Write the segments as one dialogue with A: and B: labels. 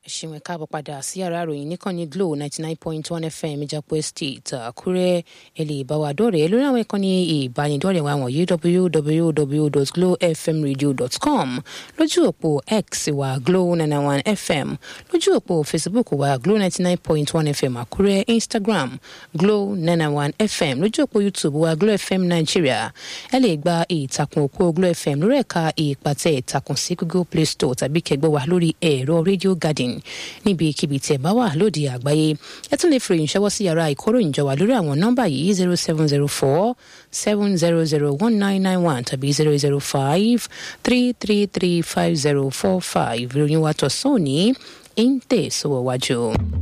A: ṣìwọ̀n káàbọ̀ padà sí yàrá ìròyìn níkànnì glo ninety nine point one fm ìjàpọ̀ estate àkúrẹ́ ẹ lè bá wa dọ̀rẹ́ lórí àwọn ìkànnì ìbánidọ́rẹ̀ wa wọ̀nyí www.glowfmradio.com lójú òpó x wa glo nine one fm lójú òpó facebook wa glo ninety nine point one fm àkúrẹ́ instagram glo nine one fm lójú òpó youtube wa glo fm nigeria ẹ lè gba ìtàkùn òpó glo fm lórí ẹ̀ka ìpàtẹ ìtàkùn sí google play store tàbí kẹgbẹ́ wa lórí ẹ̀rọ radio garden níbikíbi tí ẹ bá wà lóde àgbáyé ẹ tún lè fi ìròyìn ṣọwọ́ sí yàrá ìkóròyìn jọ wà lórí àwọn nọ́mbà yìí zero seven zero four seven zero zero one nine nine one tàbí zero zero five three three three five zero four five ìròyìn wa tọ̀sán òní ń tẹ̀síwọ̀ wájú.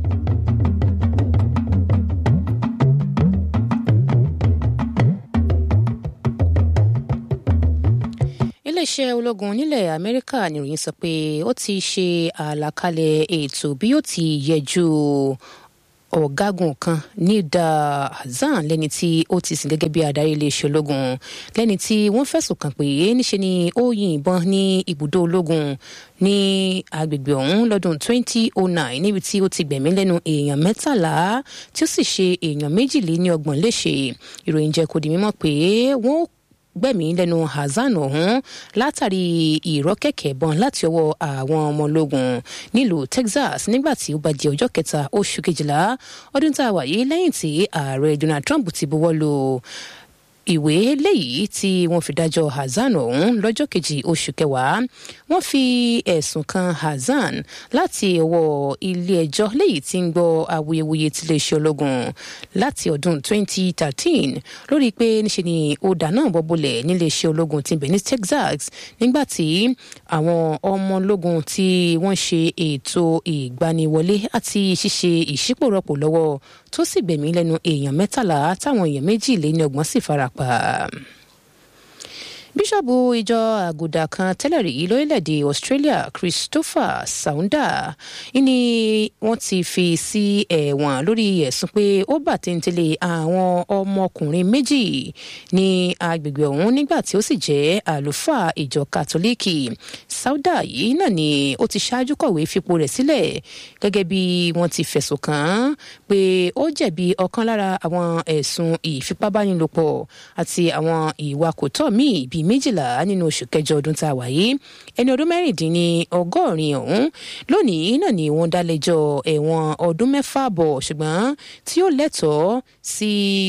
A: iléeṣẹ́ ológun nílẹ̀ amẹ́ríkà nìròyìn sọ pé ó ti ṣe àlàkalẹ̀ ètò bí ó ti yẹjú ọ̀gágun kan nida hasan lẹ́ni tí ó ti sìn gẹ́gẹ́ bí adarí iléeṣẹ́ ológun lẹ́ni tí wọ́n fẹ̀sùn kàn pé níṣe ni ó yìnbọn ní ibùdó ológun ní agbègbè ọ̀hún lọ́dún 2009 níbi tí ó ti gbẹ̀mí lẹ́nu èèyàn mẹ́tàlá tí ó sì ṣe èèyàn méjìléníọgbọ̀n léṣe ìròyìn jẹ́ kó di mímọ̀ pé wọ́n gbẹ̀mí lẹ́nu hasan ọ̀hún látàrí ìrọ́kẹ̀kẹ̀ bọn láti ọwọ́ àwọn ọmọ ológun nílùú texas nígbà tí ó bá di ọjọ́ kẹta oṣù kejìlá ọdún tá a wà yìí lẹ́yìn tí ààrẹ donald trump ti buwọ́ lu ìwé léyìí tí wọ́n fi dájọ́ hasan ọ̀hún lọ́jọ́ kejì oṣù kẹwàá wọ́n fi ẹ̀sùn kan hasan láti ọwọ́ ilé-ẹjọ́ léyìí tí ń gbọ́ awuyewuye tiléeṣẹ́ ológun láti ọdún 2013 lórí pé níṣe ni ó dáná bọ́bọ́lẹ̀ níléeṣẹ́ ológun ti bẹ̀ ní texas nígbà tí àwọn ọmọ ológun tí wọ́n ṣe ètò ìgbaniwọlé àti ṣíṣe ìṣípòrọ̀pò lọ́wọ́ tó sì gbẹ̀mí lẹ́nu èèyàn mẹ́tàlá táwọn èèyàn méjì lé ní ọgbọ̀n sì farapa bíṣọ̀bù ìjọ àgùdà kan tẹ́lẹ̀ rí lórílẹ̀‐èdè australia christopher saunda ni wọ́n ti fi sí ẹ̀wọ̀n lórí ẹ̀sùn pé ó bà téńtélé àwọn ọmọkùnrin méjì ní agbègbè ọ̀hún nígbà tí ó sì jẹ́ àlùfáà ìjọ kátólíìkì sauda yìí náà ni ó ti ṣáájú kọ̀wé fipò rẹ̀ sílẹ̀ gẹ́gẹ́ bí wọ́n ti fẹ̀sùn kàn án pé ó jẹ̀bi ọ̀kan lára àwọn ẹ̀sùn ìfipábánilòpọ̀ àti àwọn ìwà kò tọ́ míì bíi méjìlá nínú oṣù kẹjọ ọdún tá a wà yìí ẹni ọdún mẹ́rìndínní ọgọ́rin ọ̀hún lónìí náà ni wọ́n dá lẹ́jọ́ ẹ̀wọ̀n ọdún mẹ́fà bọ̀ ṣùgbọ́n tí ó lẹ́tọ̀ọ́ sí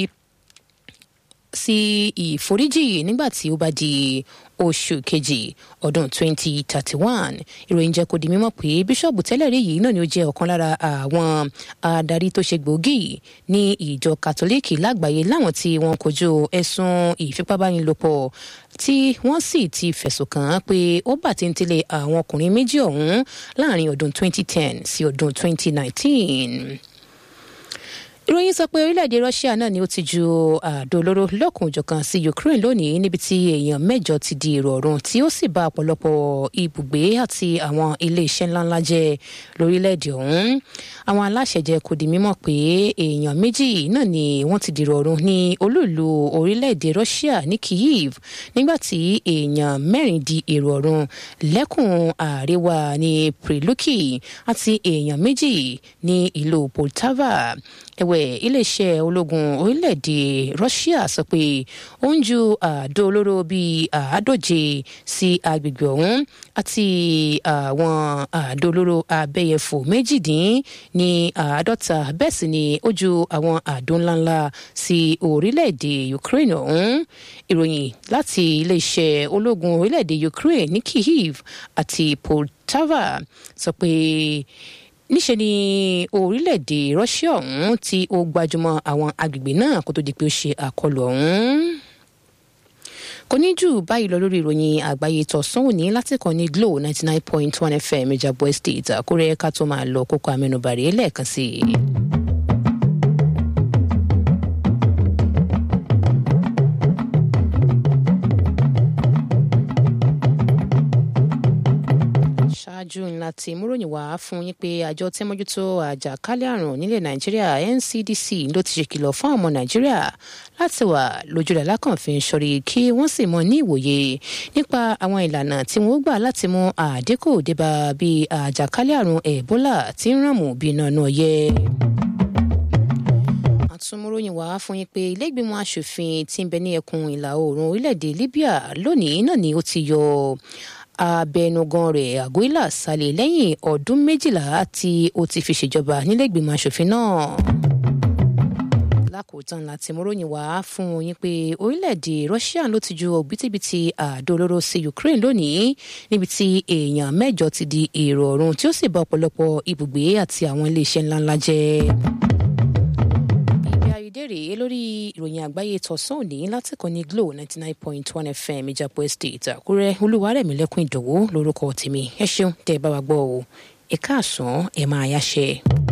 A: sí ìforíjì nígbà tí ó bá di oṣù kejì ọdún 2031 ìròyìn jẹ́ kó di mímọ̀ pé bíṣọ̀bù tẹ́lẹ̀ rí yìí náà ni ó jẹ́ ọ̀kan lára àwọn adarí tó ṣe gbòógì ní ìjọ kátólíìkì lágbàáyé láwọn tí wọ́n kojú ẹ̀sùn ìfipábánilòpọ̀ tí wọ́n sì ti fẹ̀sùn kàn án pé ó bà tí ń tẹ́lẹ̀ àwọn ọkùnrin méjì ọ̀hún láàrin ọdún 2010 sí ọdún 2019 ìròyìn sọ pé orílẹ̀-èdè russia náà ni ó ti ju àdó olóró lọ́kùnjọ̀kan sí ukraine lónìí níbi tí èèyàn mẹ́jọ ti di èrò ọ̀run tí ó sì bà ọ̀pọ̀lọpọ̀ ibùgbé àti àwọn ilé-iṣẹ́ ńláńlá jẹ́ lórílẹ̀-èdè ọ̀hún àwọn aláṣẹ jẹ́ kó di mímọ̀ pé èèyàn méjì náà ni wọ́n ti dèrò ọ̀run ní olúùlú orílẹ̀-èdè russia ní kyiv nígbà tí èèyàn mẹ́rin di èrò ọ̀run lẹ́kùn àríwá ní priluki àti èèyàn méjì ní ìlú poltava ẹ̀wẹ̀ iléeṣẹ́ ológun orílẹ̀-èdè russia sọ pé ó ń ju àdó olóró bíi àádóje sí agbègbè ọ̀hún àti àwọn àdó olóró abẹ́yẹfò méjìdín ní àádọ́ta bẹ́ẹ̀ sì ni ó ju àwọn àdó ńláńlá sí orílẹ̀-èdè ukraine ọ̀hún ìròyìn láti iléeṣẹ́ ológun orílẹ̀-èdè ukraine ní kyiv àti poltava sọ pé níṣe ni orílẹ̀-èdè russia ọ̀hún tí ó gbajúmọ̀ àwọn agbègbè náà kó tó di pé ó ṣe àkọlù ọ̀hún kò ní jù báyìí lọ lórí ìròyìn àgbáyé tọ̀sán òní láti kàn ní glo ninety nine point one fm ìjàbọ̀ estate àkúrẹ́ ká tó máa lọ kókó amẹnubàrè lẹ́ẹ̀kan sí i. ṣáájú ńlá tí múròyìn wá fún yín pé àjọ tí mójútó àjàkálẹ̀ àrùn nílẹ̀ nàìjíríà ncdc ló ti ṣèkìlọ̀ fún àwọn ọmọ nàìjíríà láti wà lójúlẹ̀ lákànfin sọ̀rí kí wọ́n sì mọ ní ìwòye nípa àwọn ìlànà tí wọ́n gbà láti mú àdínkù débà bí àjàkálẹ̀ àrùn ebola tí ń ràn mú bí iná náà yẹ àtúnmúròyìn wá fún yín pé iléègbìmọ̀ asòfin tí ń bẹ ní ẹkùn ìlà oòrùn orílẹ̀-èdè libya lónìí náà ni ó ti yọ abẹnugan rẹ̀ àgóìlà sálẹ̀ lẹ́yìn ọdún méjìlá tí ó ti fi ṣèjọba níléègbìmọ̀ asòfin náà lákòótán láti múròyìn wá fún yín pé orílẹ̀-èdè russia ló ti ju òbítíbitì àdó olóró sí ukraine lónìí níbi tí èèyàn mẹ́jọ ti di èrò ọ̀run tí ó sì bà ọ̀pọ̀lọpọ̀ ibùgbé àti àwọn iléeṣẹ́ ńláńlá jẹ́ ìdèrè lórí ìròyìn àgbáyé tọ̀sán òní látìkọ́ ní glo ninety nine point one fm ìjàpọ̀ estate àkúrẹ́ olúwarẹ̀mílẹ́kùn ìdòwú lórúkọ tèmi ẹ ṣeun tẹ́ ẹ bá wa gbọ́ o ẹ̀ka àsán ẹ̀ máa yáṣẹ́.